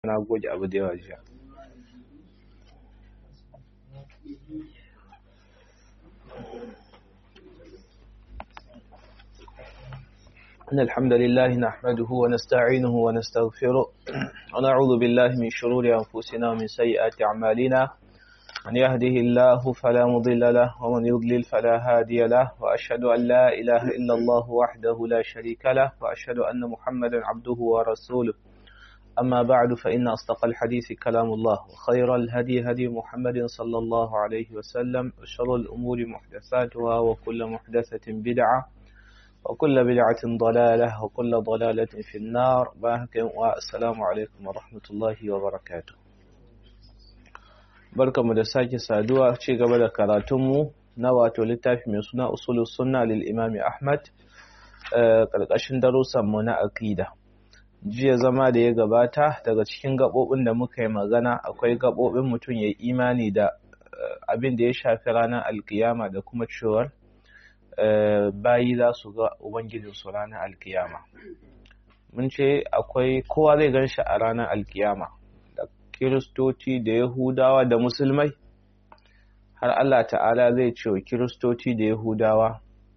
na goge abu da yawa jiya إن الحمد لله نحمده ونستعينه ونستغفره ونعوذ بالله من شرور أنفسنا ومن سيئات أعمالنا من يهده الله فلا مضل له ومن يضلل فلا هادي له وأشهد أن لا إله إلا الله وحده لا شريك له وأشهد أن محمدا عبده ورسوله أما بعد فإن أصدق الحديث كلام الله وخير الهدي هدي محمد صلى الله عليه وسلم وشر الأمور محدثاتها وكل محدثة بدعة وكل بدعة ضلالة وكل ضلالة في النار والسلام عليكم ورحمة الله وبركاته barkamu da sake saduwa ci gaba da karatunmu na wato littafi mai suna usulus sunna lil imami ahmad karkashin darussanmu na aqida jiya zama da ya gabata daga cikin gabobin da muka yi magana akwai gabobin mutum ya imani da abin da ya shafi ranar alkiyama da kuma cewar bayi za su ga ubangijinsu ranar alkiyama mun ce akwai kowa zai gan shi a ranar alkiyama kiristoci da yahudawa da musulmai har Allah ta'ala zai ce wa kiristoci da yahudawa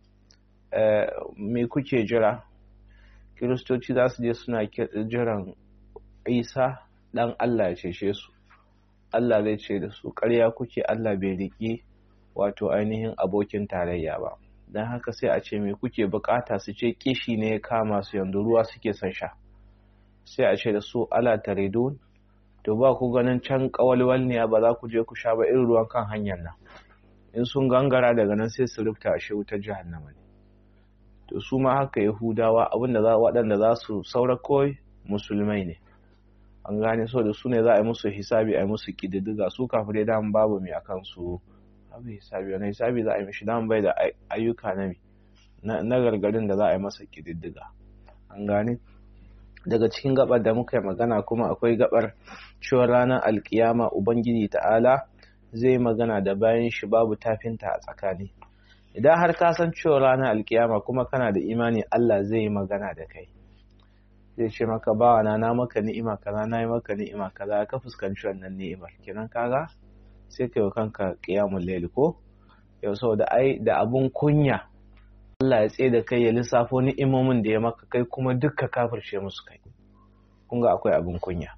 me kuke jira kiristoci za su je suna jiran isa dan Allah ya cece su Allah zai ce da su ƙarya kuke Allah bai riƙi wato ainihin abokin tarayya ba don haka sai a ce me kuke bukata su ce kishi ne ya kama su yanzu ruwa suke son sha sai a ce da su ala taridun to ba ku ganin can kawalwal ne ba za ku je ku sha ba irin ruwan kan hanyar nan in sun gangara daga nan sai su rufta a shi wutar jahannama ne to su ma haka yahudawa abinda za waɗanda za su saura kawai musulmai ne an gane so da su ne za a yi musu hisabi a yi musu kididdiga su kafirai daman babu mai akan su abu hisabi wani hisabi za a yi mishi daman bai da ayyuka na na gargarin da za a yi masa kididdiga an gane daga cikin gabar da muka yi magana kuma akwai gabar cewa ranar alkiyama ubangiji ta'ala zai magana da bayan shi babu tafinta a tsakani idan har ka san cewa ranar alkiyama kuma kana da imani Allah zai yi magana da kai zai ce maka bawa na na maka ni'ima kaza na yi maka ni'ima kaza ka fuskanci wannan ni'imar kenan kaga sai kai kanka qiyamul layl ko yau saboda ai da abun kunya Allah ya tsaye da kai ya lissafo ni'imomin da ya maka kai kuma dukka kafirce musu kai kun ga akwai abin kunya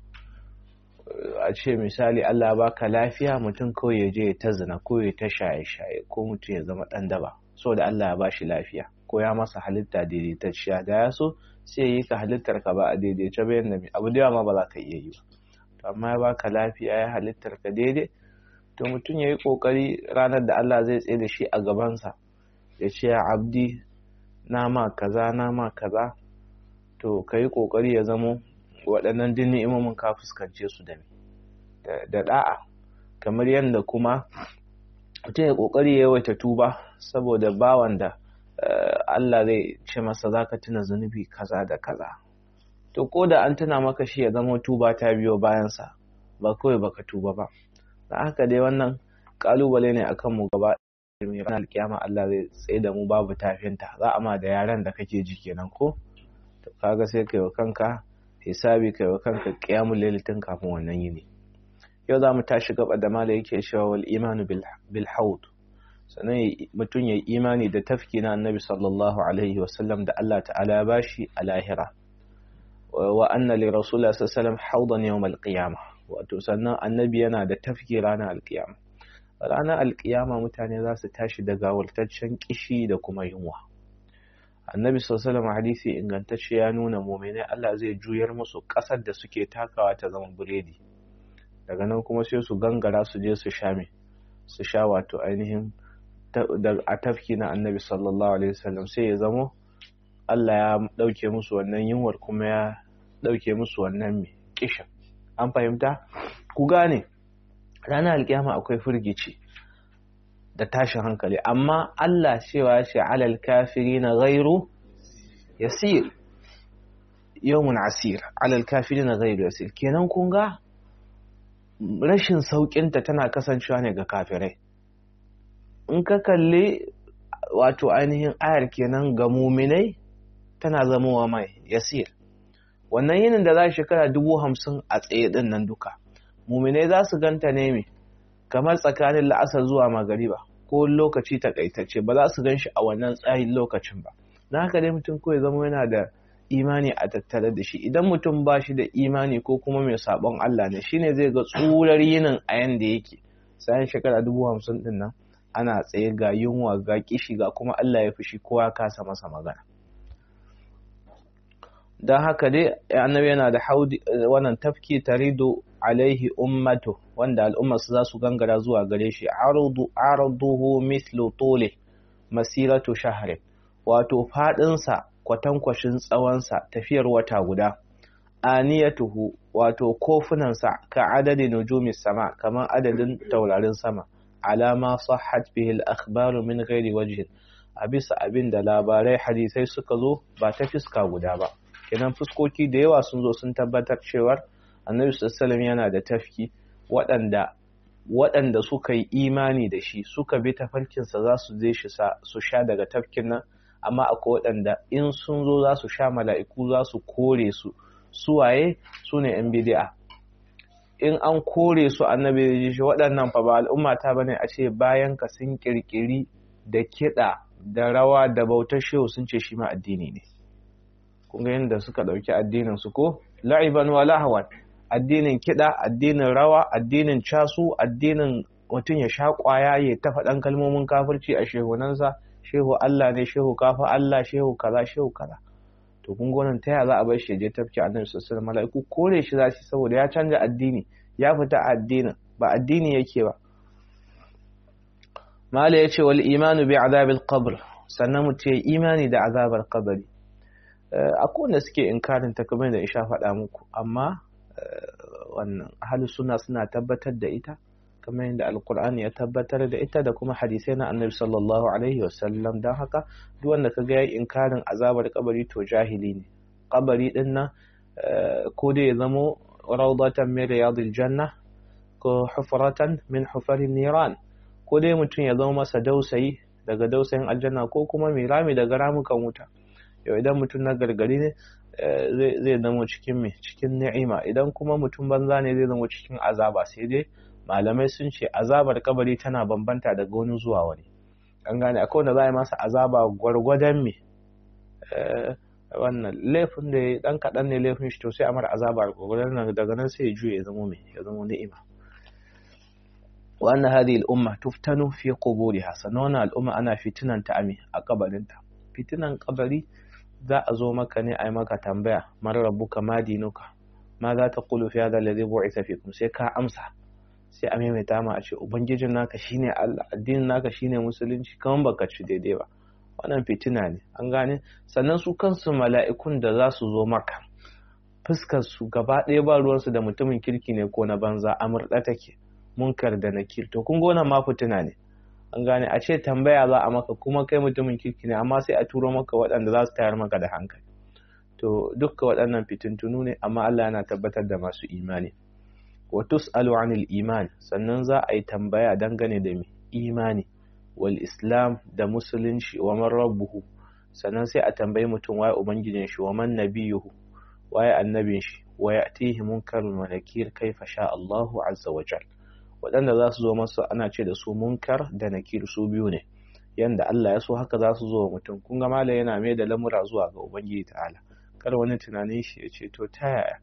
a ce misali Allah ya baka lafiya mutum kawai ya je ya ta zina ko ya ta shaye shaye ko mutum ya zama dan daba saboda Allah ya bashi lafiya ko ya masa halitta daidaitacciya da ya so sai ya yi ka halittar ka ba a daidaice ba yadda abu da yawa ma ba za ka iya yi ba to amma ya baka lafiya ya halittar ka daidai to mutum ya yi kokari ranar da Allah zai tsaye da shi a gabansa ya ce ya abdi na ma kaza na ma kaza to ka yi ƙoƙari ya zamo waɗannan duk ni'imomin ka fuskance su da da da'a kamar yadda kuma mutum ya ƙoƙari ya yawaita tuba saboda bawan da Allah zai ce masa za ka tuna zunubi kaza da kaza to ko da an tuna maka shi ya zama tuba ta biyo bayansa ba kawai baka tuba ba da haka dai wannan ƙalubale ne akan mu gaba mai ranar alkiyama Allah zai tsaye da mu babu tafinta za a ma da yaran da kake ji kenan ko to kaga sai kai wa kanka hisabi kai wa kanka qiyamul layl tun kafin wannan yini yau za mu tashi gaba da mala yake cewa wal imanu bil haud sannan mutum ya imani da tafki na annabi sallallahu alaihi wasallam da Allah ta'ala ya bashi a lahira wa anna li rasulillah sallallahu alaihi wasallam haudan yawm al qiyamah wato sannan annabi yana da tafki ranar alkiyama ranar alkiyama mutane za su tashi da gawaltaccen kishi da kuma yunwa annabi sallallahu hadisi ingantacce ya nuna muminai Allah zai juyar musu ƙasar da suke takawa ta zama biredi daga nan kuma sai su gangara su je su sha me su sha wato ainihin a tafki na annabi sallallahu alaihi wasallam sai ya zamo Allah ya ɗauke musu wannan yunwar kuma ya ɗauke musu wannan me kishin an fahimta ku gane ranar alkiyama akwai firgici da tashin hankali amma Allah cewa ce alal kafiri na gairu yasir yawmun asir alal kafiri na gairu yasir kenan kun ga rashin sauƙinta tana kasancewa ne ga kafirai in ka kalli wato ainihin ayar kenan ga muminai tana zamowa mai yasir wannan yinin da za shekara dubu hamsin a tsaye din nan duka muminai za su ganta ne me kamar tsakanin la'asar zuwa magariba ko lokaci takaitacce ba za su gan shi a wannan tsayin lokacin ba na haka dai mutum kawai zama yana da imani a tattare da shi idan mutum ba shi da imani ko kuma mai sabon Allah ne shine zai ga tsurar yinin a yanda yake sayan shekara dubu hamsin din nan ana tsaye ga yunwa ga kishi ga kuma Allah ya fushi kowa kasa masa magana don haka dai annabi yana da haudi wannan tafki taridu alaihi ummatu wanda al'ummarsu za su gangara zuwa gare shi arduhu mislu tole masiratu shahrin wato fadinsa kwatankwashin tsawonsa tafiyar wata guda aniyatuhu wato kofunansa ka adadin nujumi sama kamar adadin taurarin sama alama sahhat bihi al-akhbaru min ghairi wajhin a bisa abin da labarai hadisai suka zo ba ta fiska guda ba kenan fuskoki da yawa sun zo sun tabbatar cewar annabi sallallahu yana da tafki waɗanda waɗanda suka yi imani da shi suka bi tafarkinsa za su je shi su sha daga tafkin nan amma akwai waɗanda in sun zo za su sha mala'iku za su kore su suwaye su ne yan bidi'a in an kore su annabi da ji shi waɗannan fa ba al'umma ta bane a ce bayan ka sun kirkiri da kiɗa da rawa da bautar shehu sun ce shi ma addini ne kun ga yadda suka ɗauki addinin su ko la'iban wa lahwan addinin kiɗa addinin rawa addinin casu addinin mutum ya sha ƙwaya ya ta faɗan kalmomin kafirci a shehunansa shehu Allah ne shehu kafa Allah shehu kaza shehu kaza to kun gonan ta ya za a bar shi je tafki annabi sallallahu alaihi mala'iku kore shi za su saboda ya canja addini ya fita addinin ba addini yake ba mala yace wal imanu bi azabil qabr sannan mutum ya imani da azabar kabari akwai wanda suke inkarin ta kamar da isha faɗa muku amma wannan ahlus sunna suna tabbatar da ita kamar yadda alkur'ani ya tabbatar da ita da kuma hadisai na annabi sallallahu alaihi wasallam don haka duk wanda kaga yayi inkarin azabar kabari to jahili ne kabari din nan ko dai ya zamo rawdatan min riyadil janna ko hufratan min hufarin niran ko dai mutum ya zama masa dausayi daga dausayin aljanna ko kuma mai rami daga ramukan wuta yau idan mutum na gargari ne zai zama cikin me cikin ni'ima idan kuma mutum banza ne zai zama cikin azaba sai dai malamai sun ce azabar kabari tana bambanta daga wani zuwa wani an gane akwai wanda za a yi masa azaba gwargwadon me wannan laifin da ya dan kaɗan ne laifin shi to sai a mara azaba gwargwadon nan daga nan sai ya juya ya zama me ya zama ni'ima wa anna hadhihi al-umma tuftanu fi quburiha sannan al-umma ana fitinan ta ame a kabarinta fitinan kabari za a zo maka ne a yi maka tambaya man rabbuka ma dinuka ma za ta qulu fi hadha alladhi bu'itha fikum sai ka amsa sai a maimaita ma a ce ubangijin naka shine Allah addinin naka shine musulunci kaman baka ci daidai ba wannan fitina ne an gane sannan su kansu mala'ikun da za su zo maka fuskar su gaba ɗaya ba ruwansu da mutumin kirki ne ko na banza a murɗa take munkar da nakir to kun gona ma fitina ne an gane a ce tambaya za a maka kuma kai mutumin kirki ne amma sai a turo maka waɗanda za su tayar maka da hankali to dukka waɗannan fitintunu ne amma Allah yana tabbatar da masu imani wa tus'alu 'anil iman sannan za a yi tambaya dangane da imani wal islam da musulunci wa man rabbuhu sannan sai a tambayi mutum waye ubangijin shi wa man nabiyuhu waye annabin shi wa ya'tihi munkarun wa nakir kaifa sha Allahu azza wa jal waɗanda za su zo masa ana ce da su munkar da nakir su biyu ne yanda Allah ya so haka za su zo wa mutum kun ga malai yana mai da lamura zuwa ga ubangiji ta'ala kar wani tunanin shi ya ce to ta yaya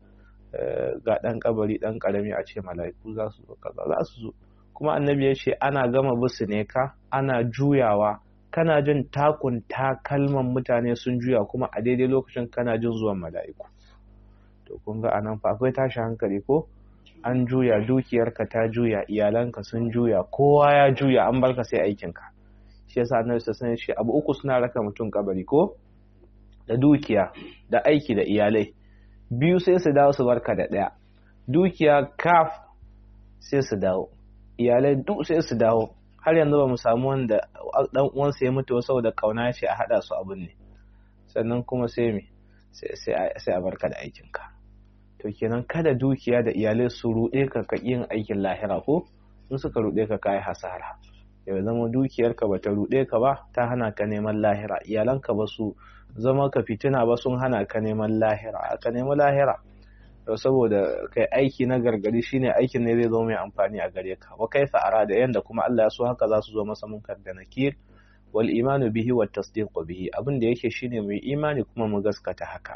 ga ɗan kabari ɗan ƙarami a ce mala'iku za su zo kaza za su zo kuma annabi ya ce ana gama bisu ne ka ana juyawa kana jin takun takalman mutane sun juya kuma a daidai lokacin kana jin zuwan mala'iku to kun ga anan fa akwai tashi hankali ko an juya dukiyarka ta juya iyalanka sun juya kowa ya juya an barka sai aikinka shi yasa annabi sallallahu alaihi ce abu uku suna raka mutum kabari ko da dukiya da aiki da iyalai biyu sai su dawo su barka da ɗaya dukiya kaf sai su dawo iyalai duk sai su dawo har yanzu ba mu samu wanda dan uwansa ya mutu saboda kauna ce a hada su abin ne sannan kuma sai me sai a barka da aikinka to kenan kada dukiya da iyalai su ruɗe ka ka yin aikin lahira ko in suka ruɗe ka kai hasara ya zama dukiyarka ba ta ruɗe ka ba ta hana ka neman lahira iyalanka ba su zama ka fitina ba sun hana ka neman lahira ka nemi lahira saboda kai aiki na gargadi shine aikin ne zai zo mai amfani a gare ka wa kaifa arada yanda kuma Allah ya so haka za su zo masa munkar da nakir wal imanu bihi wat tasdiqu bihi abin da yake shine mu imani kuma mu gaskata haka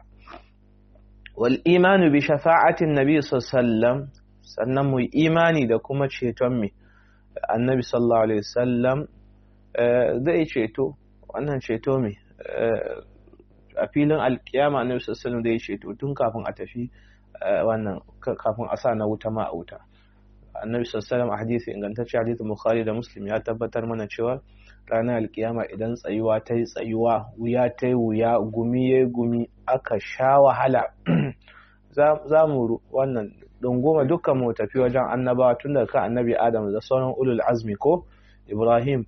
wal imanu bi shafa'atin nabi sallallahu sannan mu imani da kuma ceton mi annabi sallallahu alaihi wasallam zai ceto wannan ceto mi a filin alkiyama annabi sallallahu alaihi zai ceto tun kafin a tafi wannan kafin a sa na wuta ma a wuta annabi sallallahu a hadisi ingantacce hadisi bukhari da muslim ya tabbatar mana cewa ranar alkiyama idan tsayuwa ta yi tsayuwa wuya ta yi wuya gumi ya gumi aka sha wahala za mu wannan dunguma dukkan mu tafi wajen annabawa tun daga kan annabi adam da sauran ulul azmi ko ibrahim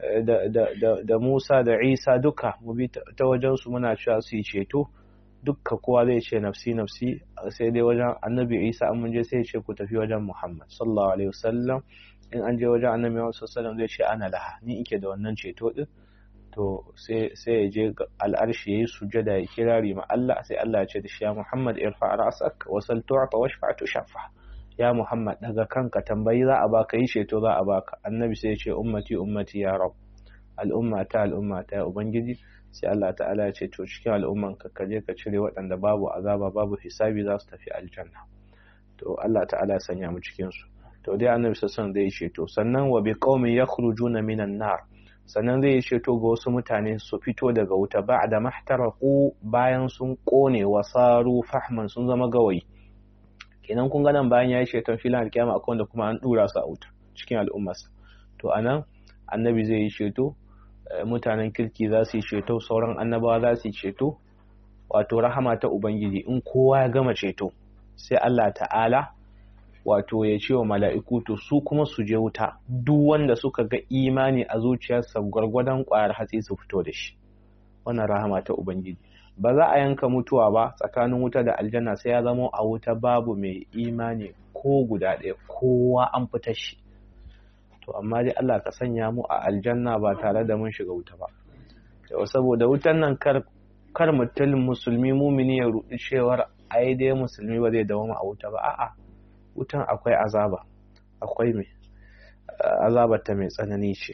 da musa da isa duka mu bi ta wajen su muna cewa su yi ceto dukka kowa zai ce nafsi nafsi sai dai wajen annabi isa an mun je sai ce ku tafi wajen muhammad sallallahu alaihi wasallam in an je wajen annabi muhammad sallallahu alaihi zai ce ana laha ni ike da wannan ceto din to sai ya je al'arshi yayi sujada ya kirari ma Allah sai Allah ya ce da shi ya muhammad irfa ra'sak wa sal tu'ta washfa tushaffa ya muhammad daga kanka tambayi za a baka yi ceto za a baka annabi sai ya ce ummati ummati ya rab al'umma ta al'umma ta ubangiji sai Allah ta'ala ya ce to cikin al'umman ka kaje ka cire waɗanda babu azaba babu hisabi za su tafi aljanna to Allah ta'ala ya sanya mu cikin su to dai annabi sallallahu alaihi zai ceto sannan wa bi qaumin yakhrujuna minan nar sannan zai ceto ga wasu mutane su fito daga wuta ba'da mahtaraku bayan sun kone wasaru fahman sun zama gawayi kenan kun ga nan bayan ya yi ceton filan alkiyama akwai wanda kuma an dura su a wuta cikin al'ummarsa to anan annabi zai yi ceto mutanen kirki za su yi ceto sauran annabawa za su yi ceto wato rahama ta ubangiji in kowa ya gama ceto sai Allah ta'ala wato ya ce wa mala'iku to su kuma su je wuta duk wanda suka ga imani a zuciyarsa gwargwadon ƙwayar hatsi su fito da shi wannan rahama ta ubangiji ba za a yanka mutuwa ba tsakanin wuta da aljanna sai ya zama a wuta babu mai imani ko guda ɗaya kowa an fita shi to amma dai Allah ka sanya mu a aljanna ba tare da mun shiga wuta ba yau saboda wutan nan kar kar mutum musulmi mumini ya rudi cewar ai dai musulmi ba zai dawo a wuta ba a'a wutan akwai azaba akwai mai azabar ta mai tsanani ce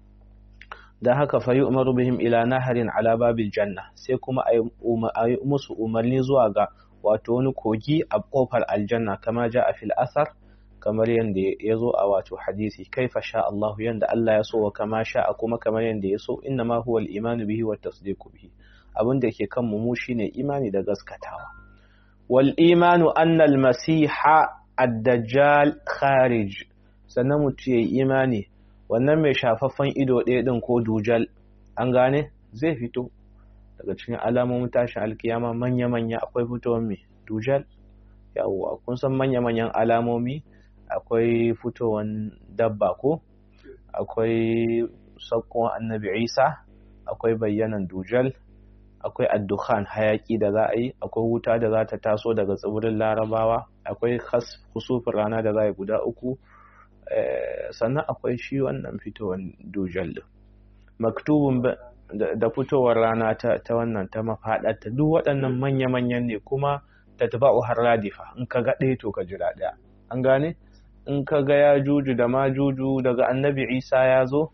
da haka fa yi umaru bihim ila naharin ala babil janna sai kuma a yi musu umarni zuwa ga wato wani kogi a kofar aljanna kama ja a fil asar kamar yadda ya zo a wato hadisi kaifa sha Allah yanda Allah ya so wa kama sha a kuma kamar yadda ya so inna ma huwa al-imanu bihi wa tasdiqu bihi abin da ke kan mu shine imani da gaskatawa wal imanu anna al-masiha ad-dajjal kharij sannan mutum yayi imani wannan mai shafaffen ido ɗaya ɗin ko dujal an gane zai fito daga cikin alamomin tashin alkiyama manya-manya akwai fitowar mai dujal yawwa kun san manya-manyan alamomi akwai fitowar dabba ko akwai sakkon annabi isa akwai bayyanan dujal akwai addukhan hayaki da za a yi akwai wuta da za ta taso daga tsibirin larabawa akwai kusufin rana da za a yi guda uku sannan akwai shi wannan fitowar dujal din maktubun da fitowar rana ta wannan ta mafaɗarta duk waɗannan manya-manyan ne kuma ta tafi har radifa in ka ga ɗaya to ka jira ɗaya an gane in ka ga ya juju da ma juju daga annabi isa ya zo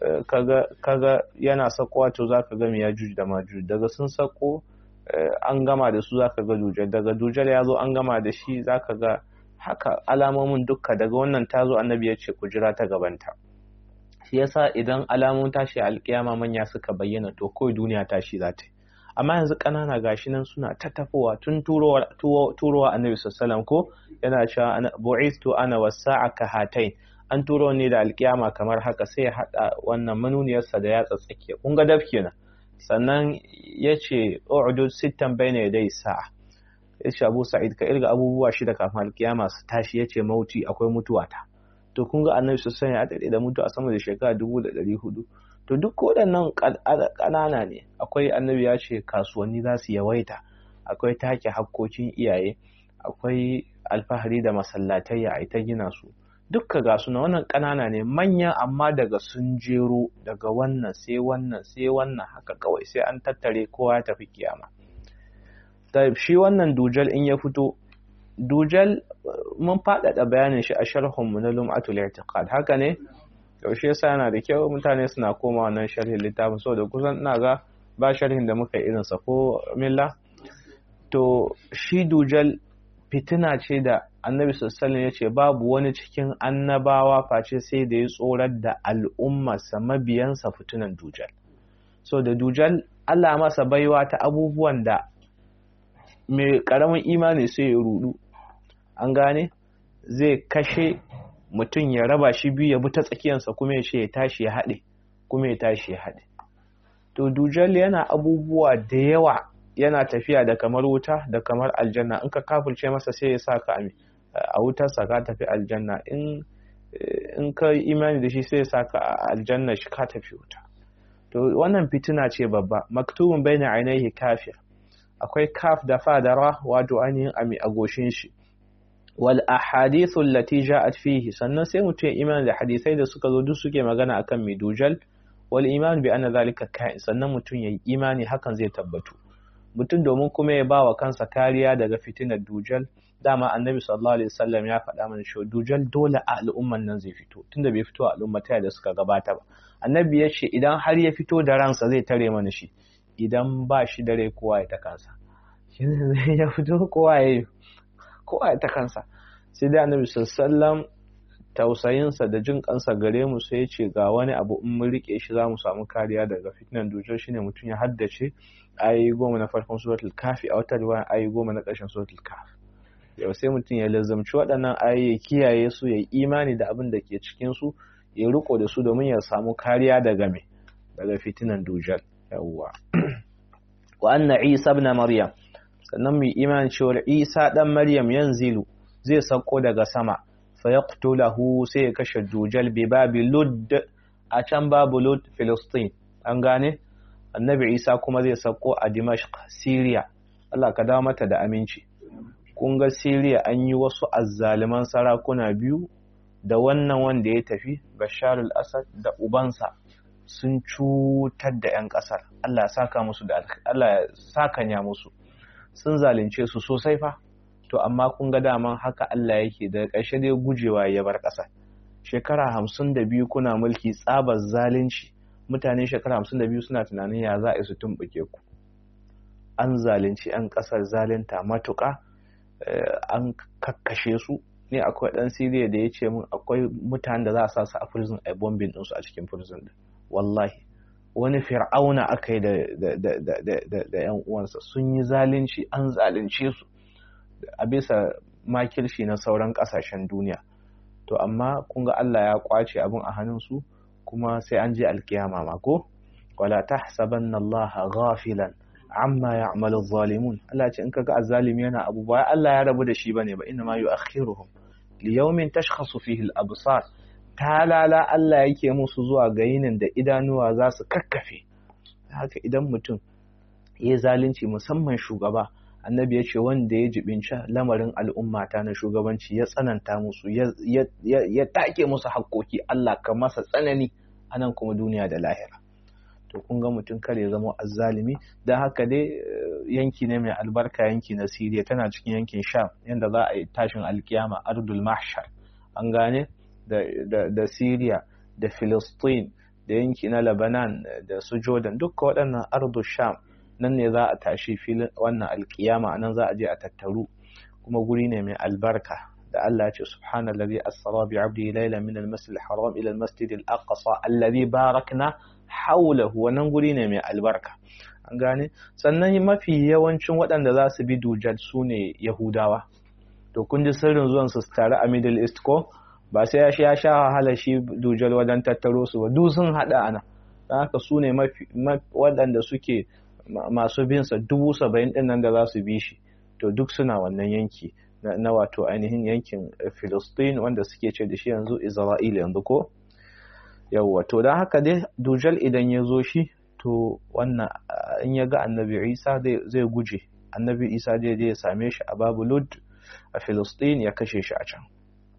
kaga yana sakowa to za ka gami ya juju da ma juju daga sun sako an gama da su za ka ga dujal daga dujal ya zo an gama da shi za ka ga haka alamomin dukka daga wannan ta zo annabi ya ce ku jira ta gabanta shi yasa idan alamomin tashi a alkiyama manya suka bayyana to kawai duniya tashi za ta yi amma yanzu ƙanana gashi nan suna ta tafowa tun turowa annabi sallallahu ko yana cewa bu'istu ana wasa'a ka hatain an turo ne da alkiyama kamar haka sai ya hada wannan manuniyarsa da yatsa tsakiya kun ga daf kenan sannan yace u'dud sittan bayna yaday sa'a yace Abu Sa'id ka irga abubuwa shida kafin alkiyama su tashi yace mauti akwai mutuwa ta to kun ga annabi sallallahu ya dade da mutu a sama da shekara dubu da ɗari hudu to duk waɗannan ƙanana ne akwai annabi ya ce kasuwanni za su yawaita akwai take hakkokin iyaye akwai alfahari da masallatai a ta gina su dukka ga suna wannan ƙanana ne manya amma daga sun jero daga wannan sai wannan sai wannan haka kawai sai an tattare kowa ya tafi kiyama shi wannan dujal in ya fito dujal mun faɗaɗa bayanin shi a sharhunmu na lum'atul i'tiqad haka ne yaushe yasa yana da kyau mutane suna koma wannan sharhin littafin saboda kusan ina ga ba sharhin da muka irin sa ko milla to shi dujal fitina ce da annabi sallallahu ya ce babu wani cikin annabawa face sai da ya tsorar da al'ummarsa mabiyansa fitinan dujal so da dujal Allah masa baiwa ta abubuwan da mai karamin imani sai ya rudu an gane zai kashe mutum ya raba shi biyu ya bi ta tsakiyarsa kuma ya ce ya tashi ya haɗe kuma ya tashi ya haɗe to dujal yana abubuwa da yawa yana tafiya da kamar wuta da kamar aljanna in ka kafirce masa sai ya sa ka a wutarsa ka tafi aljanna in in ka imani da shi sai ya sa ka a aljanna shi ka tafi wuta to wannan fitina ce babba maktubun baina ainihi kafir akwai kaf da fadara wato ainihin ami a goshin shi wal ahadithu allati ja'at fihi sannan sai mutum ya imani da hadisai da suka zo duk suke magana akan midujal wal iman bi anna zalika ka'in sannan mutum ya yi imani hakan zai tabbatu mutum domin kuma ya ba wa kansa kariya daga fitinar dujal dama annabi sallallahu alaihi wasallam ya faɗa mana cewa dujal dole a al'umman nan zai fito tunda bai fito a al'ummata da suka gabata ba annabi ya ce idan har ya fito da ransa zai tare mana shi idan ba shi dare kowa ya ta kansa shi zai ya fito kowa ya kowa ya ta kansa sai dai annabi sallallahu tausayinsa da jin kansa gare mu sai ya ce ga wani abu in mun rike shi za mu samu kariya daga fitinan dujal shine mutum ya haddace ayi goma na farkon suratul kafi a wata riwaya ayi goma na ƙarshen suratul kafi yau sai mutum ya lazamci waɗannan ayi ya kiyaye su ya imani da abin da ke cikin su ya riko da su domin ya samu kariya daga me daga fitinan dujal yawwa wa anna isa ibn maryam sannan mu imani cewa isa dan maryam yanzilu zai sauko daga sama fa yaqtulahu sai ya kashe dujal bi babi lud a can babu lud filistin an gane annabi isa kuma zai sauko a dimashq syria Allah ka dawo mata da aminci kun ga syria an yi wasu azzaliman sarakuna biyu da wannan wanda ya tafi bashar al-assad da ubansa sun cutar da 'yan kasar Allah saka musu da Allah sakanya musu sun zalunce su sosai fa to amma kun ga daman haka Allah yake da ƙarshe dai gujewa ya bar ƙasa shekara hamsin da biyu kuna mulki tsabar zalunci mutane shekara hamsin da biyu suna tunanin ya za a su tumɓuke ku an zalunci 'yan ƙasar zalunta matuƙa an kakkashe su ne akwai ɗan siriya da ya ce min akwai mutanen da za a sa su a prison a bombin ɗinsu a cikin prison din wallahi wani fir'auna aka yi da 'yan uwansa sun yi zalunci an zalunce su a bisa makirci na sauran kasashen duniya to amma kun ga Allah ya kwace abin a hannunsu kuma sai an je alkiyama ma ko wala tahsabanna Allah ghafilan amma ya'malu adh-dhalimun Allah ce in kaga azzalimi yana abu ba Allah ya rabu da shi bane ba inna ma yu'akhiruhum li yawmin tashkhasu fihi al-absar talala Allah yake musu zuwa ga yinin da idanuwa za su kakkafe haka idan mutum ya zalunci musamman shugaba annabi ya ce wanda ya jibinci lamarin al'ummata na shugabanci ya tsananta musu ya take musu haƙoƙi Allah ka masa tsanani a nan kuma duniya da lahira to kun ga mutum kar ya zama azzalimi don haka dai yanki ne mai albarka yanki na siriya tana cikin yankin sham yadda za a yi tashin alkiyama ardul mahshar an gane da siriya da filistin da yanki na lebanon da su jordan dukka waɗannan ardul sham nan ne za a tashi filin wannan alkiyama nan za a je a tattaru kuma guri ne mai albarka da Allah ya ce subhanallazi asra bi 'abdihi laylan min al-masjid al-haram ila al-masjid al-aqsa alladhi barakna hawlahu wannan guri ne mai albarka an gane sannan mafi yawancin waɗanda za su bi dujal su ne yahudawa to kun ji sirrin zuwan su tare a middle east ko ba sai ya sha ya sha wahala shi dujal wajen tattaro su ba duk sun haɗa ana don haka su ne waɗanda suke masu binsa dubu saba'in ɗin nan da za su bi shi to duk suna wannan yanki na wato ainihin yankin Filistin wanda suke ce da shi yanzu Isra'ila yanzu ko yawwa to don haka dai dujal idan ya zo shi to wannan in ya ga annabi Isa zai guje annabi Isa zai je ya same shi a babu Lud a Filistin ya kashe shi a can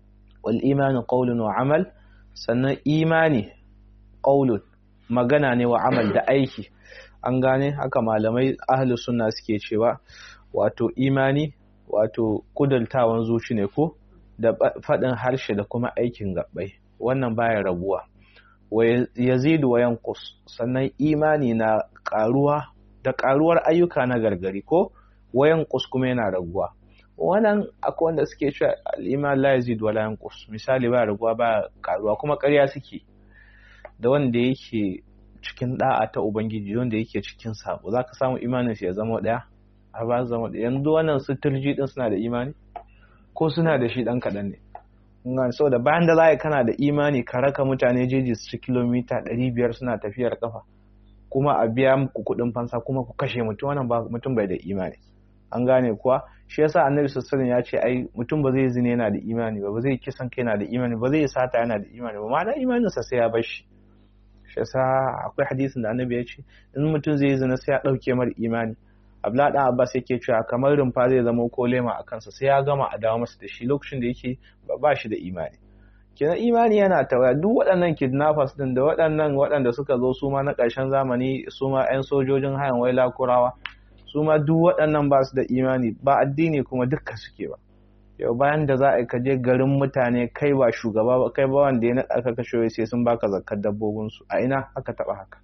wal imanu qawlun wa amal sannan imani qawlun magana ne wa amal da aiki an gane haka malamai ahlus sunna suke cewa wato imani wato kudaltawan zuci ne ko da faɗin harshe da kuma aikin gabbai wannan baya rabuwa wa yazidu wa yanqus sannan imani na karuwa da karuwar ayyuka na gargari ko wa yanqus kuma yana raguwa wannan akwai wanda suke cewa al-iman la yazid wa la yanqus misali ba raguwa ba karuwa kuma ƙarya suke da wanda yake cikin da'a ta ubangiji wanda yake cikin sabo zaka samu imanin shi ya zama daya a ba zama daya yanzu wannan su turji din suna da imani ko suna da shi dan kadan ne ngan so da bayan da zai kana da imani ka raka mutane jeji su kilomita 500 suna tafiyar kafa kuma a biya muku kuɗin fansa kuma ku kashe mutum wannan ba mutum bai da imani an gane kuwa shi yasa annabi sallallahu ya ce ai mutum ba zai zine yana da imani ba ba zai kisan kai yana da imani ba zai sata yana da imani ba ma'ana imaninsa sai ya bar shi shi yasa akwai hadisin da annabi ya ce in mutum zai zina sai ya dauke mar imani abla dan abbas yake cewa kamar rumfa zai zama ko lema a kansa sai ya gama a dawo masa da shi lokacin da yake ba shi da imani kenan imani yana tawaya duk waɗannan kidnappers din da waɗannan waɗanda suka zo su ma na ƙarshen zamani su ma 'yan sojojin hayan waila kurawa su ma duk waɗannan ba su da imani ba addini kuma dukka suke ba yau bayan da za a ka je garin mutane kai ba shugaba ba kai ba wanda ya naɗa ka kashe sai sun baka zakkar dabbobinsu a ina aka taɓa haka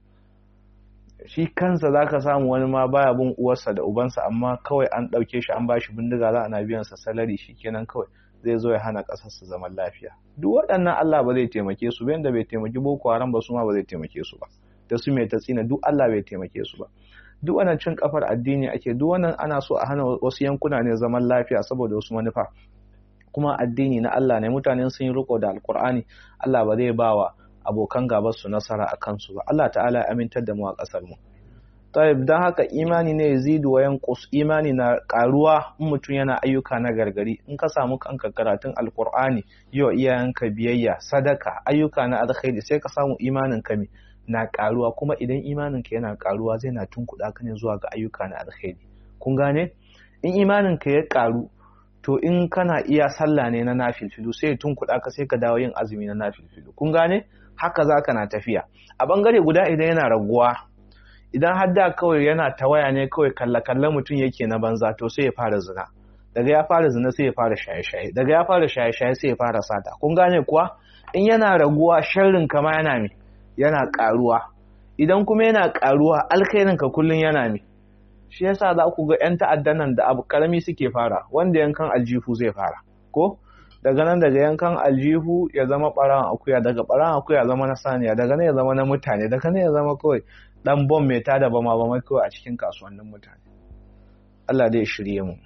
shi kansa za ka samu wani ma baya bin uwarsa da ubansa amma kawai an ɗauke shi an bashi bindiga za ana biyan sa salari shi kenan kawai zai zo ya hana ƙasar su zaman lafiya duk waɗannan Allah ba zai taimake su ba yanda bai taimaki Boko Haram ba su ma ba zai taimake su ba da su mai tatsina duk Allah bai taimake su ba duk wannan cin kafar addini ake duk wannan ana so a hana wasu yankuna ne zaman lafiya saboda wasu manufa kuma addini na Allah ne mutane sun yi riko da alkur'ani Allah ba zai bawa abokan gabar su nasara a kansu ba Allah ta'ala ya amintar da mu a kasar mu tayyib dan haka imani ne yazidu wa yanqus imani na karuwa in mutum yana ayyuka na gargari in ka samu kanka karatun alkur'ani yau iyayenka biyayya sadaka ayyuka na alkhairi sai ka samu imanin ka na karuwa kuma idan imaninka yana karuwa zai na tunkuɗa ka ne zuwa ga ayyuka na alkhairi kun gane in imaninka ya karu to in kana iya sallah ne na nafilfilu sai ya tunkuɗa ka sai ka dawo yin azumi na nafilfilu kun gane haka za ka na tafiya a bangare guda idan yana raguwa idan har da kawai yana tawaya ne kawai kalla kalla mutum yake na banza to sai ya fara zina daga ya fara zina sai ya fara shaye-shaye daga ya fara shaye-shaye sai ya fara sata kun gane kuwa in yana raguwa sharrin kama yana mai yana ƙaruwa idan kuma yana ƙaruwa alkhairinka kullum yana mi shi yasa za ku ga 'yan ta'addan nan da abu karami suke fara wanda yankan aljihu zai fara ko daga nan daga yankan aljihu ya zama ɓaran akuya daga ɓaran akuya zama na saniya daga nan ya zama na mutane daga nan ya zama kawai dan bom mai tada bama bama kawai a cikin kasuwannin mutane Allah dai shirye mu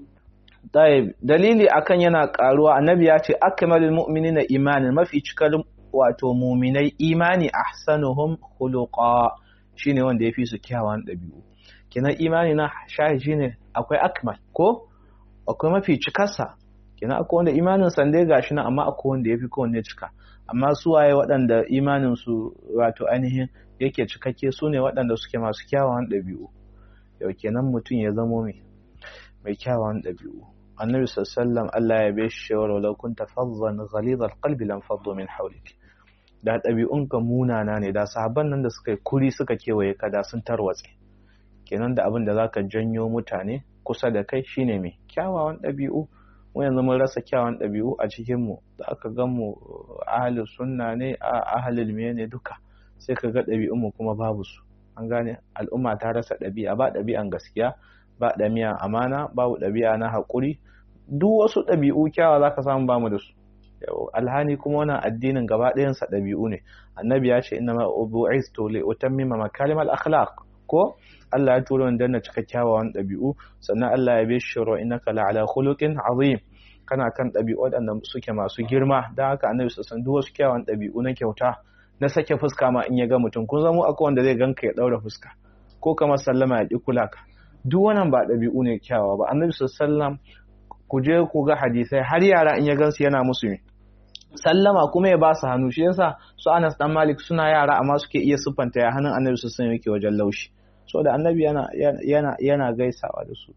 dalili akan yana ƙaruwa annabi ya ce akmalul mu'minina imanin mafi cikar wato muminai imani ahsanuhum khuluqa shine wanda yafi su kyawawan dabi'u kenan imani na shahi shine akwai akmal ko akwai mafi cikarsa kenan akwai wanda imanin san dai gashi nan amma akwai wanda yafi kowanne cika amma su waye waɗanda imanin su wato ainihin yake cikakke su ne waɗanda suke masu kyawawan dabi'u yau kenan mutum ya zamo mai mai kyawawan dabi'u annabi sallallahu Allah ya bai shi shawara law kunta faddan ghalid alqalbi lam faddu min hawlik da ɗabi'unka munana ne da sahabban nan da suka yi kuri suka kewaye ka da sun tarwatse kenan da abin da zaka janyo mutane kusa da kai shine mai kyawawan ɗabi'u mu yanzu mun rasa kyawawan ɗabi'u a cikin mu da aka gan mu ahli sunna ne a ahlul ne duka sai ka ga ɗabi'un mu kuma babu su an gane al'umma ta rasa ɗabi'a ba ɗabi'an gaskiya ba ɗabi'an amana babu ɗabi'a na haƙuri duk wasu ɗabi'u kyawa zaka samu bamu da su alhani kuma wannan addinin gaba ɗayansa ɗabi'u ne annabi ya ce inna ma bu'istu li utammima makarim al akhlaq ko Allah ya tura ni na cika kyawawan ɗabi'u sannan Allah ya bi shiro innaka la ala khuluqin azim kana kan ɗabi'u waɗanda suke masu girma dan haka annabi sallallahu duk wasu kyawawan ɗabi'u na kyauta na sake fuska ma in ya ga mutum kun zamo akwai wanda zai ganka ya ɗaura fuska ko kamar sallama ya ƙi kula ka duk wannan ba ɗabi'u ne kyawawa ba annabi sallallahu ku je ku ga hadisai har yara in ya gansu yana musu ne sallama kuma ya ba su hannu shi yasa su Anas dan Malik suna yara amma suke iya siffanta ya hannun Annabi su san yake wajen laushi so da Annabi yana yana yana gaisawa da su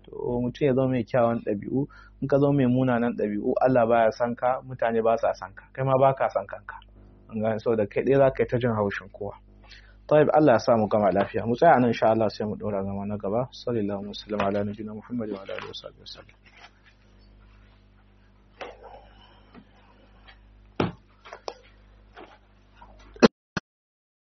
to mutum ya zama mai kyawun ɗabi'u in ka zama mai munanan ɗabi'u Allah baya san ka mutane ba sa san ka kai ma ba ka san kanka an gane saboda kai ɗaya za ka yi ta jin haushin kowa طيب الله ya samu gama lafiya mu tsaya nan insha Allah sai mu dora zama na gaba sallallahu alaihi wa sallam ala nabiyina muhammad wa ala alihi wa sahbihi